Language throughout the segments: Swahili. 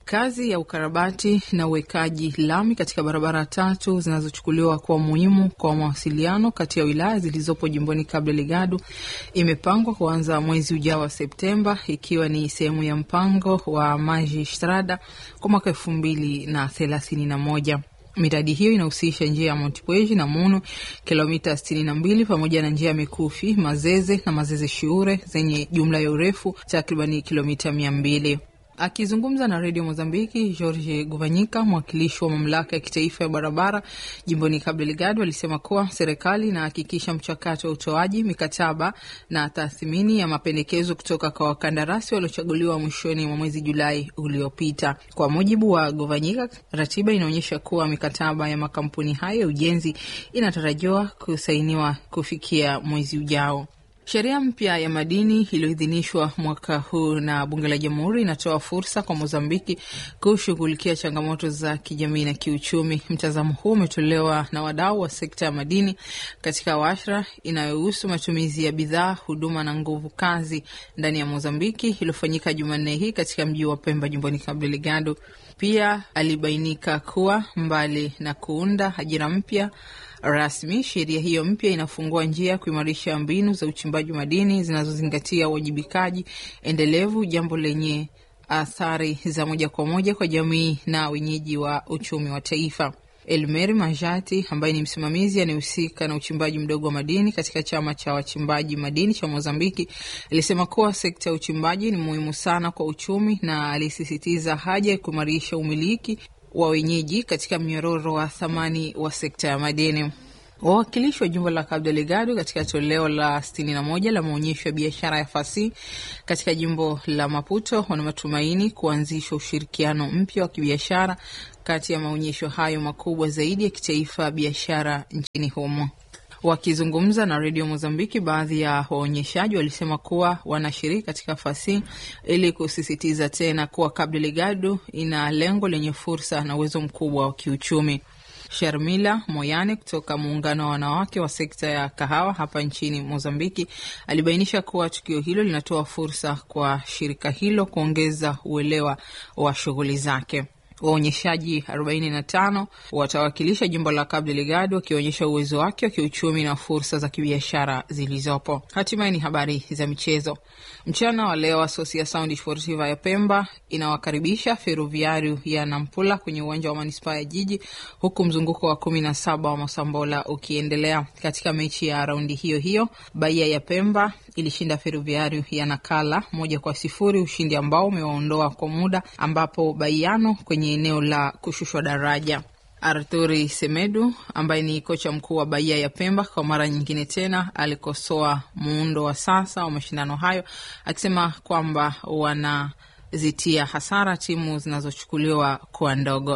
Kazi ya ukarabati na uwekaji lami katika barabara tatu zinazochukuliwa kuwa muhimu kwa mawasiliano kati ya wilaya zilizopo jimboni Cabo Delgado imepangwa kuanza mwezi ujao wa Septemba, ikiwa ni sehemu ya mpango wa Magistrada kwa mwaka elfu mbili na thelathini na moja. Miradi hiyo inahusisha njia ya Montepuez na Munu kilomita sitini na mbili pamoja na njia ya Mikufi, Mazeze na Mazeze Shiure zenye jumla ya urefu takribani kilomita mia mbili. Akizungumza na redio Mozambiki, George Guvanyika, mwakilishi wa mamlaka ya kitaifa ya barabara jimboni Cabo Delgado, alisema kuwa serikali inahakikisha mchakato wa utoaji mikataba na tathmini ya mapendekezo kutoka kwa wakandarasi waliochaguliwa mwishoni mwa mwezi Julai uliopita. Kwa mujibu wa Guvanyika, ratiba inaonyesha kuwa mikataba ya makampuni hayo ya ujenzi inatarajiwa kusainiwa kufikia mwezi ujao. Sheria mpya ya madini iliyoidhinishwa mwaka huu na bunge la jamhuri inatoa fursa kwa Mozambiki kushughulikia changamoto za kijamii na kiuchumi. Mtazamo huu umetolewa na wadau wa sekta ya madini katika washra inayohusu matumizi ya bidhaa, huduma na nguvu kazi ndani ya Mozambiki iliyofanyika Jumanne hii katika mji wa Pemba, jimboni Cabo Delgado. Pia alibainika kuwa mbali na kuunda ajira mpya rasmi sheria hiyo mpya inafungua njia ya kuimarisha mbinu za uchimbaji madini zinazozingatia uwajibikaji endelevu, jambo lenye athari za moja kwa moja kwa jamii na wenyeji wa uchumi wa taifa. Elmeri Majati ambaye ni msimamizi anayehusika na uchimbaji mdogo wa madini katika chama cha wachimbaji madini cha Mozambiki alisema kuwa sekta ya uchimbaji ni muhimu sana kwa uchumi na alisisitiza haja ya kuimarisha umiliki wa wenyeji katika mnyororo wa thamani wa sekta ya madini. Wawakilishi wa jimbo la Cabo Delgado katika toleo la 61 la maonyesho ya biashara ya fasihi katika jimbo la Maputo wana matumaini kuanzisha ushirikiano mpya wa kibiashara kati ya maonyesho hayo makubwa zaidi ya kitaifa biashara nchini humo. Wakizungumza na redio Mozambiki, baadhi ya waonyeshaji walisema kuwa wanashiriki katika fasihi ili kusisitiza tena kuwa Cabo Delgado ina lengo lenye fursa na uwezo mkubwa wa kiuchumi. Sharmila Moyane kutoka muungano wa wanawake wa sekta ya kahawa hapa nchini Mozambiki alibainisha kuwa tukio hilo linatoa fursa kwa shirika hilo kuongeza uelewa wa shughuli zake. Waonyeshaji 45 watawakilisha jimbo la Cabo Delgado wakionyesha uwezo wake wa kiuchumi na fursa za kibiashara zilizopo. Hatimaye ni habari za michezo. Mchana wa leo, Associação Desportiva ya Pemba inawakaribisha Ferroviario ya Nampula kwenye uwanja wa manispaa ya Jiji, huku mzunguko wa kumi na saba wa Mosambola ukiendelea. Katika mechi ya raundi hiyo hiyo, Bahia ya Pemba ilishinda Ferroviario ya Nakala moja kwa sifuri, ushindi ambao umewaondoa kwa muda, ambapo Baiano kwenye eneo la kushushwa daraja. Arturi Semedu ambaye ni kocha mkuu wa Bahia ya Pemba kwa mara nyingine tena alikosoa muundo wa sasa wa mashindano hayo akisema kwamba wanazitia hasara timu zinazochukuliwa kuwa ndogo.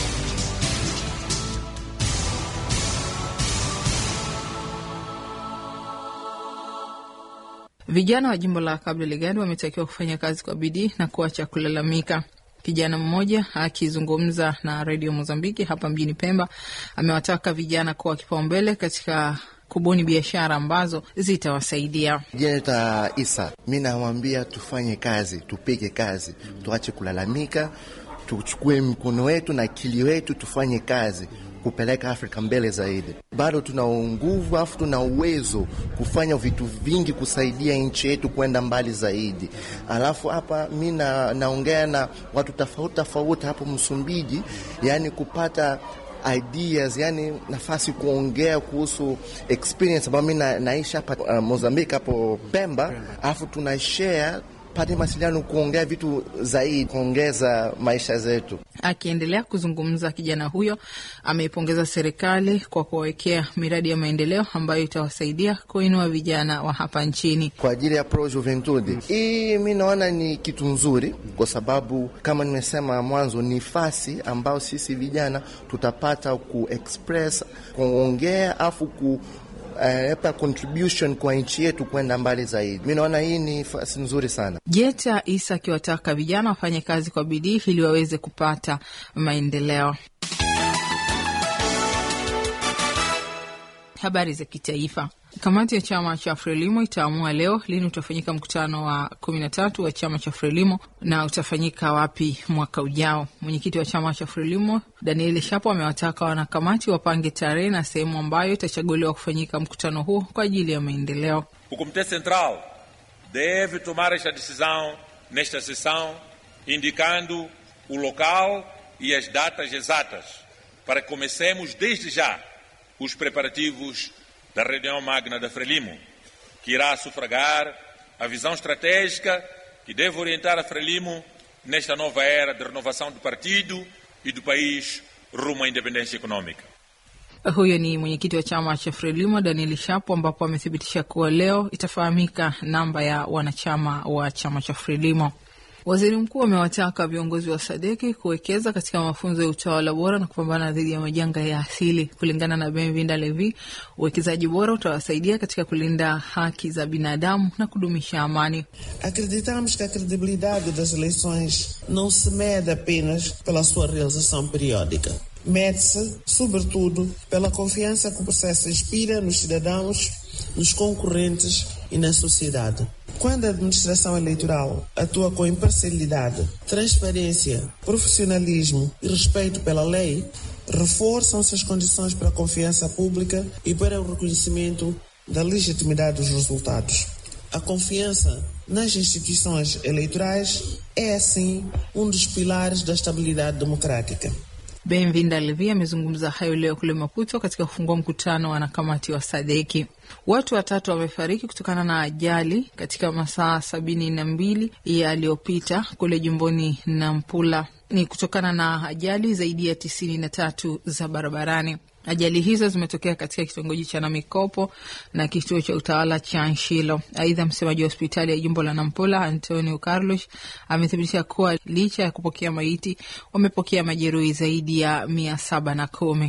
Vijana wa jimbo la Cabo Delgado wametakiwa kufanya kazi kwa bidii na kuacha kulalamika. Kijana mmoja akizungumza na redio Mozambiki hapa mjini Pemba amewataka vijana kuwa kipaumbele katika kubuni biashara ambazo zitawasaidia. Jeneta Isa, mi nawambia tufanye kazi, tupige kazi, tuache kulalamika, tuchukue mkono wetu na akili wetu, tufanye kazi kupeleka Afrika mbele zaidi. Bado tuna nguvu afu tuna uwezo kufanya vitu vingi kusaidia nchi yetu kwenda mbali zaidi. Alafu hapa mi naongea na watu tofauti tofauti hapo Msumbiji, yani kupata ideas yani nafasi kuongea kuhusu experience ambayo mi na, naishi hapa uh, Mozambique hapo Pemba, alafu tuna share pate mawasiliano kuongea vitu zaidi kuongeza maisha zetu. Akiendelea kuzungumza, kijana huyo ameipongeza serikali kwa kuwawekea miradi ya maendeleo ambayo itawasaidia kuinua vijana wa hapa nchini kwa ajili ya Pro Juventude. Hii mi naona ni kitu nzuri, kwa sababu kama nimesema mwanzo, ni fasi ambayo sisi vijana tutapata ku express kuongea afu ku Uh, contribution kwa nchi yetu kwenda mbali zaidi. Mi naona hii ni fasi nzuri sana. Jeta Isa akiwataka vijana wafanye kazi kwa bidii ili waweze kupata maendeleo. Habari za kitaifa. Kamati ya chama cha Frelimo itaamua leo lini utafanyika mkutano wa kumi na tatu wa chama cha Frelimo na utafanyika wapi mwaka ujao. Mwenyekiti wa chama cha Frelimo Daniel Shapo amewataka wanakamati wapange tarehe na sehemu ambayo itachaguliwa kufanyika mkutano huo kwa ajili ya maendeleo. O Comitê Central deve tomar esta decisão nesta sessão, indicando o local e as datas exatas, para que comecemos desde já os preparativos da reunião magna da Frelimo, que irá sufragar a visão estratégica que deve orientar a Frelimo nesta nova era de renovação do partido e do país rumo à independência econômica. Huyo ni mwenyekiti wa chama cha Frelimo Daniel Shapo, ambapo amethibitisha kuwa leo itafahamika namba ya wanachama wa chama cha Frelimo. Waziri mkuu amewataka viongozi wa Sadeki kuwekeza katika mafunzo ya utawala bora na kupambana dhidi ya majanga ya asili. Kulingana na Benvinda Levi, uwekezaji bora utawasaidia katika kulinda haki za binadamu na kudumisha amani. Acreditamos que a credibilidade das eleições não se mede apenas pela sua realização periódica. Mede-se, sobretudo, pela confiança que o processo inspira nos cidadãos, nos concorrentes e na sociedade. Quando a administração eleitoral atua com imparcialidade, transparência, profissionalismo e respeito pela lei, reforçam-se as condições para a confiança pública e para o reconhecimento da legitimidade dos resultados. A confiança nas instituições eleitorais é, assim, um dos pilares da estabilidade democrática. Benvinda Levi amezungumza hayo leo kule Maputo katika kufungua mkutano wa wanakamati wa Sadeki. Watu watatu wamefariki kutokana na ajali katika masaa sabini na mbili yaliyopita kule jimboni Nampula. Ni kutokana na ajali zaidi ya tisini na tatu za barabarani. Ajali hizo zimetokea katika kitongoji cha Namikopo na kituo cha utawala cha Nshilo. Aidha, msemaji wa hospitali ya jimbo la Nampula Antonio Carlos amethibitisha kuwa licha ya kupokea maiti, wamepokea majeruhi zaidi ya mia saba na kumi.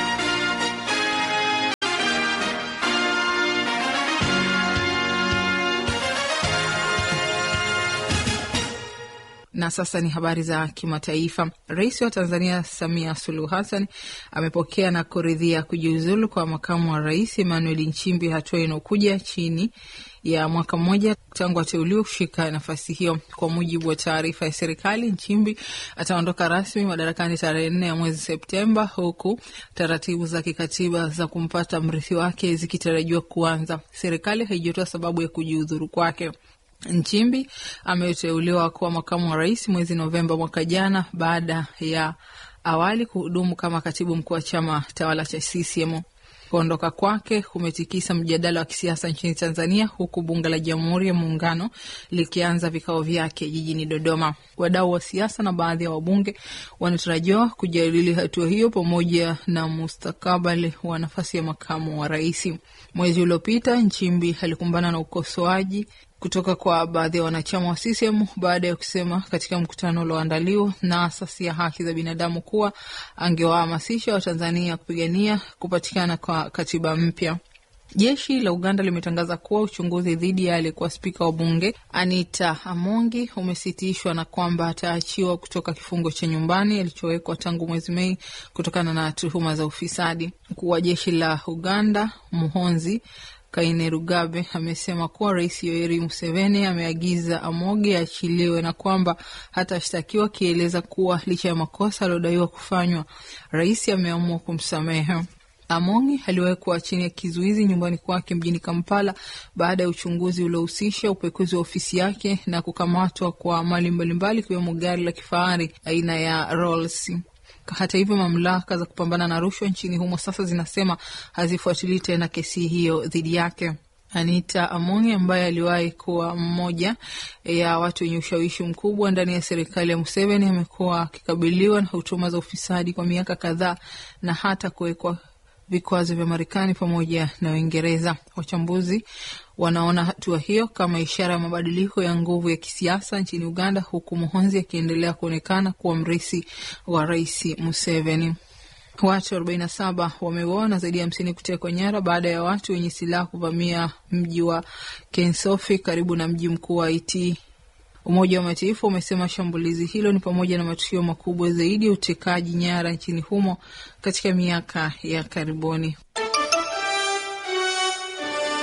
Na sasa ni habari za kimataifa. Rais wa Tanzania Samia Suluhu Hassan amepokea na kuridhia kujiuzulu kwa makamu wa rais Emmanuel Nchimbi, hatua inayokuja chini ya mwaka mmoja tangu ateuliwa kushika nafasi hiyo. Kwa mujibu wa taarifa ya serikali, Nchimbi ataondoka rasmi madarakani tarehe nne ya mwezi Septemba, huku taratibu za kikatiba za kumpata mrithi wake zikitarajiwa kuanza. Serikali haijatoa sababu ya kujiudhuru kwake. Nchimbi ameteuliwa kuwa makamu wa rais mwezi Novemba mwaka jana baada ya awali kuhudumu kama katibu mkuu wa chama tawala cha CCM. Kuondoka kwake kumetikisa mjadala wa kisiasa nchini Tanzania, huku bunge la Jamhuri ya Muungano likianza vikao vyake jijini Dodoma. Wadau wa siasa na baadhi ya wabunge wanatarajiwa kujadili hatua hiyo pamoja na mustakabali wa nafasi ya makamu wa rais. Mwezi uliopita Nchimbi alikumbana na ukosoaji kutoka kwa baadhi ya wanachama wa CCM baada ya kusema katika mkutano ulioandaliwa na asasi ya haki za binadamu kuwa angewahamasisha Watanzania kupigania kupatikana kwa katiba mpya. Jeshi la Uganda limetangaza kuwa uchunguzi dhidi ya aliyekuwa spika wa bunge Anita Amongi umesitishwa na kwamba ataachiwa kutoka kifungo cha nyumbani alichowekwa tangu mwezi Mei kutokana na tuhuma za ufisadi. Mkuu wa jeshi la Uganda Muhonzi Kainerugabe amesema kuwa Rais Yoweri Museveni ameagiza Amoge aachiliwe na kwamba hatashtakiwa, akieleza kuwa licha ya makosa aliodaiwa kufanywa, rais ameamua kumsamehe. Amongi aliwekwa chini ya kizuizi nyumbani kwake mjini Kampala baada ya uchunguzi uliohusisha upekuzi wa ofisi yake na kukamatwa kwa mali mbalimbali ikiwemo gari la kifahari aina ya Rolls. Hata hivyo mamlaka za kupambana na rushwa nchini humo sasa zinasema hazifuatilii tena kesi hiyo dhidi yake. Anita Amongi ambaye aliwahi kuwa mmoja ya watu wenye ushawishi mkubwa ndani ya serikali ya Museveni amekuwa akikabiliwa na hutuma za ufisadi kwa miaka kadhaa na hata kuwekwa vikwazo vya Marekani pamoja na Uingereza. Wachambuzi wanaona hatua hiyo kama ishara ya mabadiliko ya nguvu ya kisiasa nchini Uganda, huku Muhonzi akiendelea kuonekana kuwa mrithi wa rais Museveni. Watu 47 wameuawa na zaidi ya hamsini kutekwa nyara baada ya watu wenye silaha kuvamia mji wa Kensofi karibu na mji mkuu wa Haiti. Umoja wa Mataifa umesema shambulizi hilo ni pamoja na matukio makubwa zaidi ya utekaji nyara nchini humo katika miaka ya karibuni.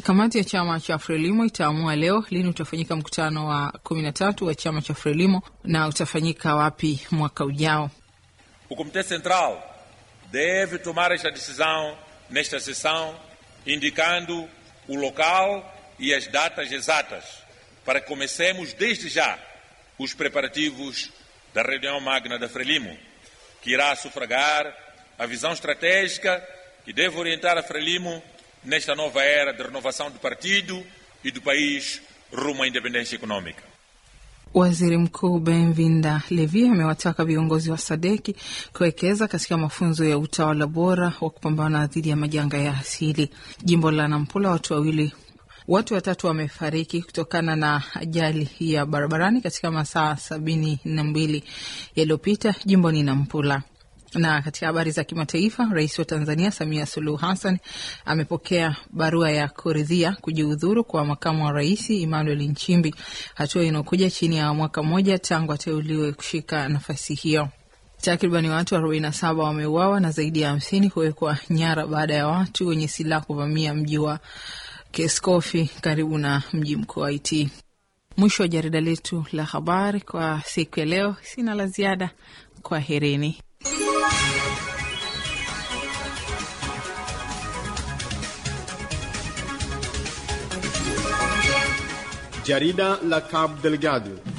Kamati ya chama cha Frelimo itaamua leo lini utafanyika mkutano wa kumi na tatu wa chama cha Frelimo na utafanyika wapi mwaka ujao. O Comitê Central deve tomar esta decisão nesta sessão, indicando o local e as datas exatas, para que comecemos desde já os preparativos da reunião magna da Frelimo, que irá sufragar a visão estratégica que deve orientar a Frelimo nesta nova era de renovação do partido e do país rumo à independência econômica. Waziri Mkuu Benvinda Levi amewataka viongozi wa Sadeki kuwekeza katika mafunzo ya utawala bora wa kupambana dhidi ya majanga ya asili. Jimbo la Nampula, watu wawili watu watatu wamefariki kutokana na ajali ya barabarani katika masaa sabini na mbili yaliyopita jimboni Nampula. Na katika habari za kimataifa, rais wa Tanzania Samia Suluhu Hassan amepokea barua ya kuridhia kujiudhuru kwa makamu wa rais Emmanuel Nchimbi, hatua inayokuja chini ya mwaka mmoja tangu ateuliwe kushika nafasi hiyo. Takribani watu 47 wameuawa na zaidi ya hamsini kuwekwa nyara baada ya watu wenye silaha kuvamia mji wa Keskofi karibu na mji mkuu wa Haiti. Mwisho wa jarida letu la habari kwa siku ya leo. Sina la ziada, kwa herini. Jarida la Cabo Delgado